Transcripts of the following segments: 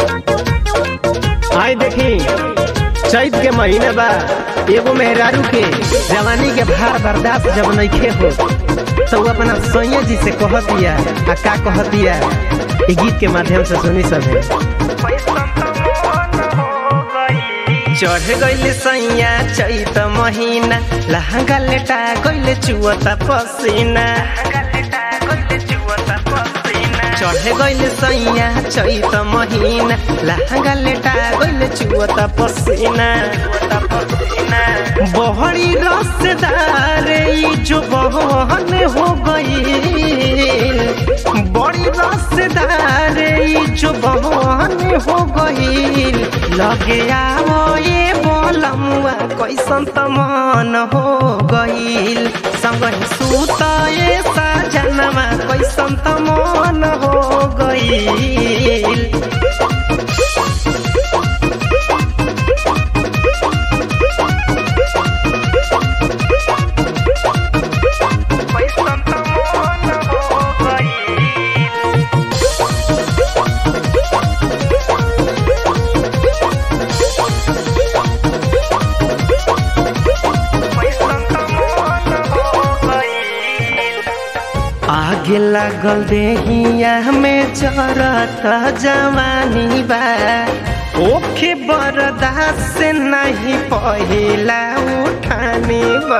आई देखी चैत के महीने बा एगो मेहरारू के जवानी के भार बर्दाश्त जब नइखे हो तो वो अपना सैया जी से कह दिया आ का कह दिया ये गीत के माध्यम से सुनी सभे चढ़ गइल सैया चैत महीना लहंगा लेटा गइल चुअता पसीना चढ़ गइल सैया चैत महीना लहंगा लेटा गइल चुअता पसीना बहरी रसदार ई जो बहन हो गईल बड़ी रसदार ई जो बहन हो गईल लगे आवो ये बोलमुआ कैसन त मन हो गईल संग सूत ये साजनमा कैसन त मन हो गईल आगे लागल देहिया में जरत जवानी बा ओखे बरदास से नहीं पहिला उठानी बा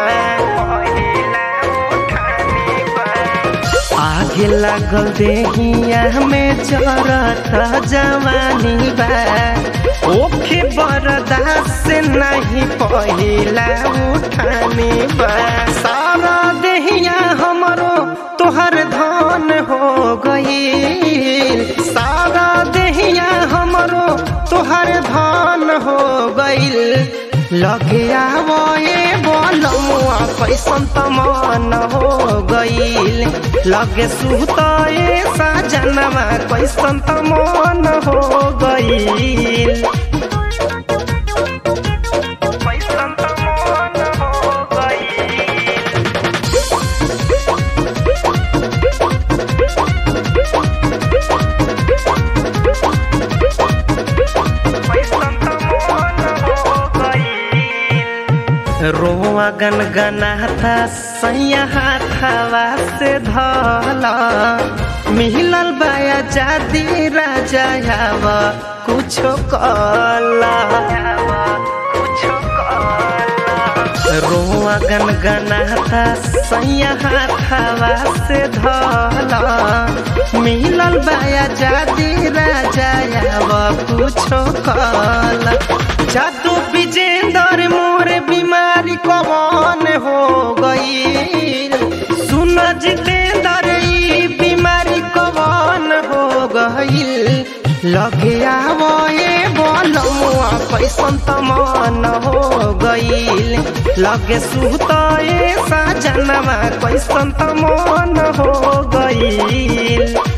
आगे लागल देहिया में जरत जवानी बा ओखे बरदास से नहीं पहिला उठानी बा सारा देहिया हमरो तोहर धान हो गईल सारा देहिया हमरो तोहर धान हो गईल लगे आवो ये बोलमुआ कैसन तमान हो गईल लगे सुत ये साजनमा कैसन तमान हो गईल रोआ गन गनाथा सैया हाथावा से धला मिलल बाया जादी राजा यावा कुछो कला रोआ गन गनाथा सैया हाथावा से धला मिलल बाया जादी राजा यावा कुछो कला जादू विजेंदर मोर बीमारी कवन हो गई सुन जितेंदर ई बीमारी कवन हो गई लगे आवो ये बोलमुआ कैसन तमान हो गईल लगे सुत ये साजनमा कैसन तमान हो गईल